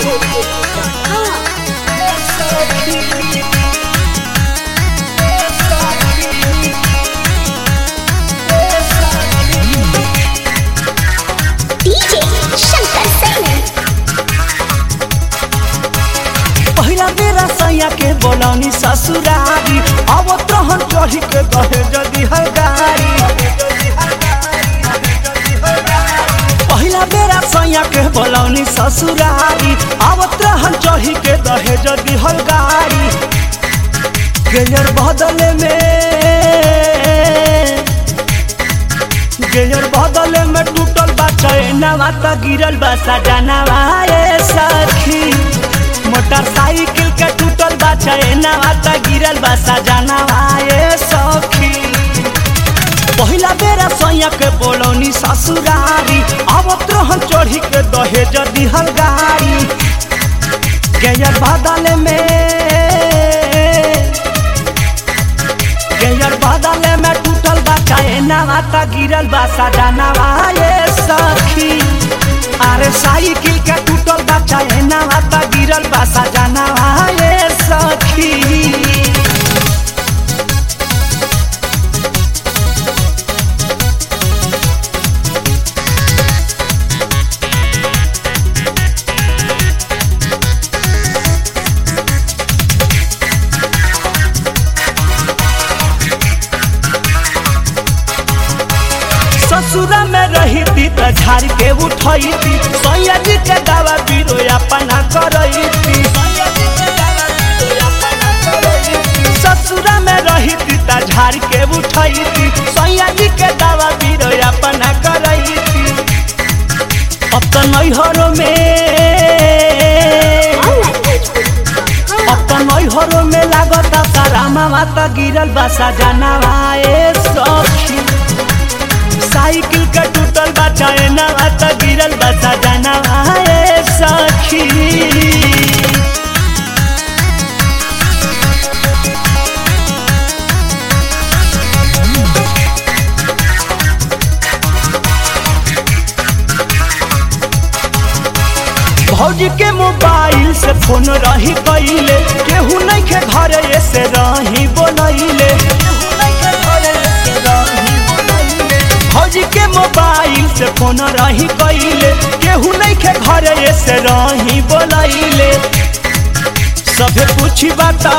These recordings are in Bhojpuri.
DJ Shankar Singh. पहिला बेरा सैया के बोलौनी ससुरारी अब तहन चढ़ी के दहे जदी है गाड़ी पहिला बेरा सैया के बोलौनी ससुरारी अब तहन चढ़ी के दहे जदी है गाड़ी गेयर बदले में गेयर बदले में टूटल बा चैनवा त गिरल बा सजनवा ए सखी मोटरसाइकिल के टूटल बा चैनवा त गिरल बा सजनवा ए सखी पहिला बेरा सैया के बोलौनी ससुरारी अब त्रोहन चढ़ी के दहेज दिहल गाड़ी गेयर बदले में गेयर बदले में टूटल बा चैनवा त गिरल बा सजनवा ए सखी अरे साइकिल के टूटल बा चैनवा त गिरल बा सजनवा ए सखी ससुरा में रही थी त झाड़ के उठई थी सैया जी के दावा पीरो अपना करई थी ससुरा में रही थी त झाड़ के उठई थी सैया जी के दावा पीरो अपना करई थी अब तो नैहरों में अब तो नैहरों में लागता तारा मामा त गिरल बा सजनवा ए सखी साइकिल का टूटल बा चैनवा त गिरल बा सजनवा ए सखी भौजी के मोबाइल से फोन रही कैले केहू नहीं के घर से रही बोलैले भौजी के मोबाइल से फोन रही कैले केहू नहीं के घर से रही बोलैले सभे पूछी बता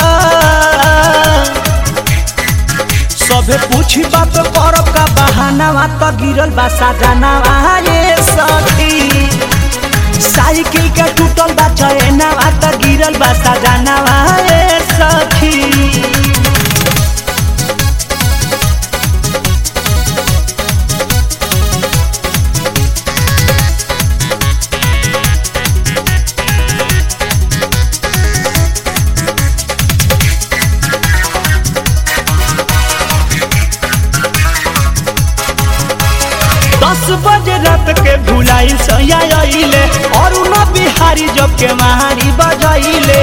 सभे पूछी बात करब का बहाना त गिरल बा सजनवा ये सखी साइकिल के टूटल बा चैनवा त गिरल बा सजनवा ए सखी दस बजे रात के भुलाई सैया अइले और उन बिहारी जब के महारी बजैले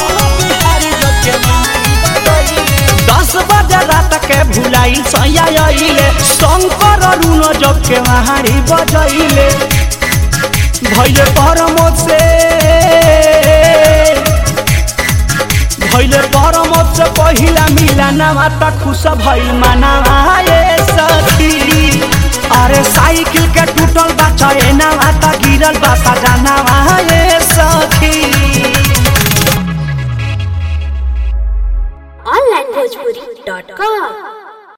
दस बजे रात के भुलाई सैया अइले शंकर अरुण जब के महारी बजैले भैले परमोद से भैले परमोद से पहिला मिलनवा त खुश भइल मनवा ए सखी अरे साइकिल के टूटल बा चैनवा त गिरल बा सजनवा ए सखी onlinebhojpuri.com